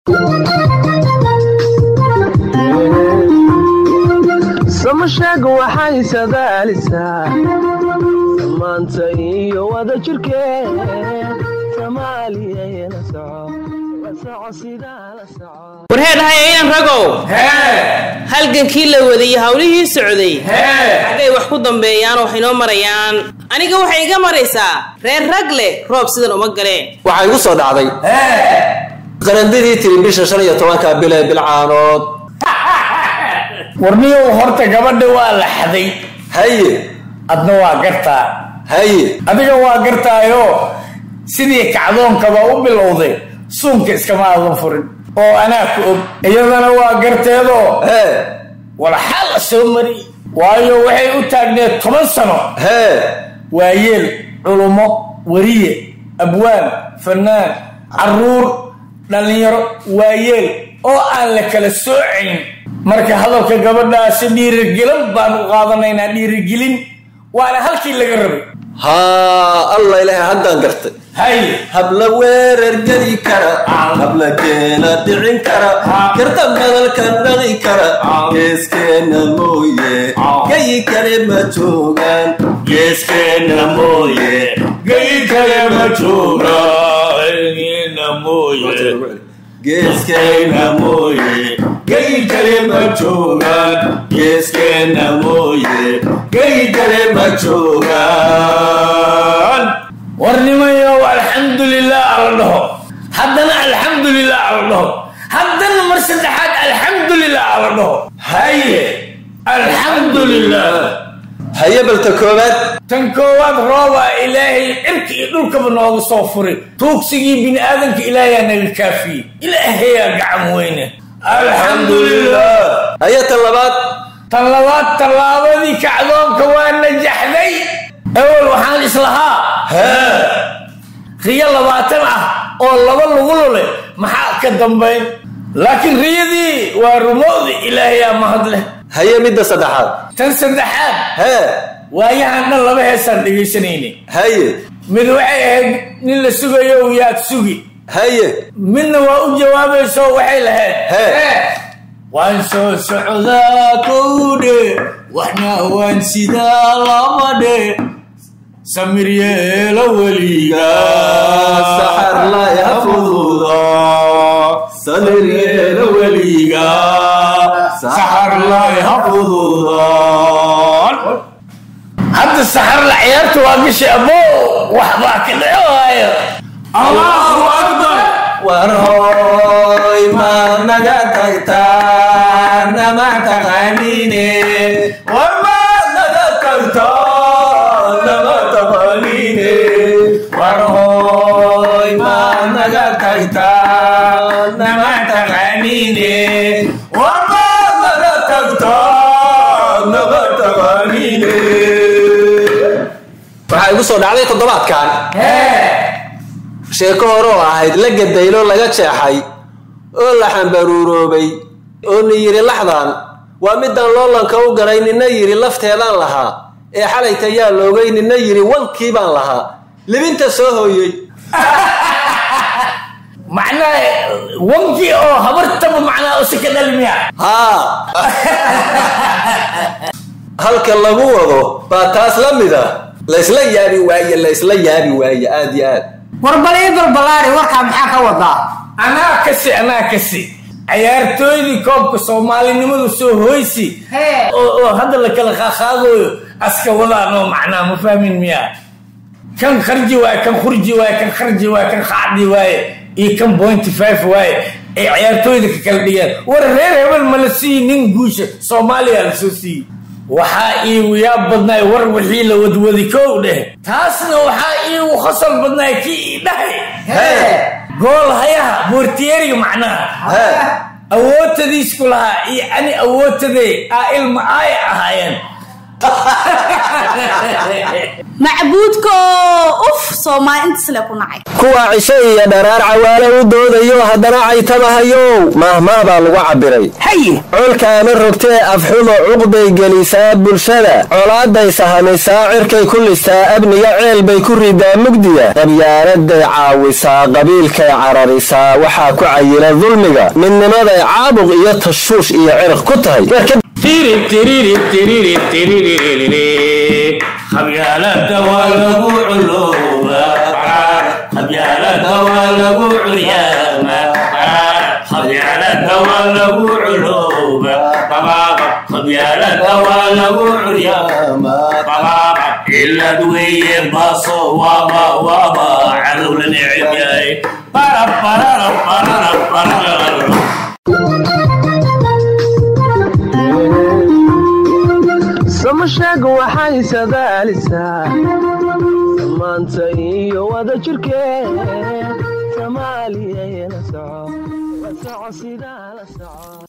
samasheeg waxay sadaalisaa samaanta iyo wada jirkeed soomaaliyana soco la soco sidaa la soco warheedhahay inan ragow halgankii la wadayey hawlihii socday xaggay wax ku dambeeyaan oo waxay noo marayaan aniga waxay iga maraysaa reer rag leh roob sidan uma galeen waxaa igu soo dhacday qarandadii tiri bisha shan iyo tobanka bil ee bilcaanood warniyow horta gabadha waa la xaday haye adna waa gartaa haye adiga waa gartaayo sidii kacdoonkaba u bilowday suunka iskama aadan furin oo anaa ku og iyadana waa garteedoo hee walxaa la soo mari waayo waxay u taagneed toban sano hee waayeel culummo weriye abwaan fanaan caruur dhallinyaro waayeel oo aan la kala soocayn marka hadalka gabadhaasi dhiirigelin baan u qaadanaynaa dhiirigelin waana halkii laga rabay haa alla ilaahay haddaan gartay hay habla weerar geli kara habla keena dhicin kara karta madalka dhaqi kara geeskeena mooye gayi kale ma joogaan geeskeena mooye geyi kale ma joogaanina mooye geeskeena mooye geyi kale ma joogaan geeskeena mooye geyi kale ma joogaan warnimayow alxamdulilah ala dhaho haddana alxamdulilah ala dhaho haddana mar saddexaad alxamdulilah ala dhaho haye alxamdulilah haye balta koowaad tan koowaad roobaa ilaahay cirka iyo dhulkaba nooga soo furay tuugsigii bini aadamka ilaahayaa naga kaafiyey ilaahayaa gacan weyne alxamdulilah haye tan labaad tan labaad tallaabadii kacdoonka waa najaxday ewel waxaan islahaa riyo labaatan ah oo laba lagu lule maxaa ka dambayn laakiin riyadii waa rumowdi ilaahayaa mahad leh haye midda saddexaad tan saddexaad hee waayahan dhan laba heesaan dhegaysanayne haye mid waxay ahayd nin la sugayo yaad sugi haye midna waa u jawaabayso waxay lahayd Hee. waan soo socdaa kowdhe waxna waan sidaa labadhe samir yeelo weliga saxar la ha fududa samir yeelo weliga saxar lay ha fududaan hadda saxar la ciyaarta waa gashay abo waxbaa ka dhaco waayo allahu akbar war hooy ma naga tagtaa nama taqaanine war ma naga tagtaa nama taqaanine war hooy ma naga tagtaa nama taqaanine war ma naga tagtaa nama taqaanine waxaa igu soo dhacday toddobaadkan sheeko hore oo ahayd la gadaylo laga jeexay oo la xambaruuroobay oo ni yidhi laxdan waa midaan loolanka u galay nina yidhi lafteedaan lahaa ee xalayta yaa loogay nina yidhi wankii baan lahaa libinta soo hooyey macnaha wankii oo habartaba macnaha usi ka dhalmiya haa halka lagu wado baa taas la mid a laysla yaabi waaye laysla yaabi waaye aad iyo aad war bal ii balbalaari warkaa maxaa ka wadaa anaa kasi anaa kasi cayaartooydii koobka soomaalinimadu soo hoysi Hee. oo oo hadda la kala qaaqaadooyo aska wadaan oo macnaa ma fahmin miya kan kharji waaye kan khurji waaye kan kharji waaye kan qaacdi waaye iyo kan pointy five waaye ay cayaartooyda ka kala dhigeen war reer hebel ma la siiyi nin guusha soomaaliya la soo siiyey waxaa iigu yaab badnaay war wixii la wadwadi kow dheh taasna waxaa iigu khasal badnaay kii ii dhahay gool hayaha boortiyeeriga macnaha Hee. awoodtadiisku lahaa iyo ani awoodtadee aa ilma aaya ahaayeen macbuudko uf soomaali intasle ku nacay kuwa cishe iyo dharaar cawaale u doodayo haddana caytamahayow maahmaah baa lagu cabbiray haye colkaama rogtee afxumo cuqbay gelisaa bulshada colaaday sahamisaa cirkay ku listaa abniga ceel bay ku ridaa mugdiya qabyaaladay caawisaa qabiilkay cararisaa waxaa ku cayila dulmiga midnimaday caabuq iyo tashuush iyo cirq ku tahay qabyaalada waa lagu culooba qabyaalada waa lagu curyaama qabyaalada waa lagu culooba qabyaalada waa lagu curyaama cilad weeye baaso waaba waaba cadow la neceb yahay barab bararab bararab bararab samasheeg waxay sadaalisaa samaanta iyo wada jirkeed soomaaliya la soco la soco sidaa la soco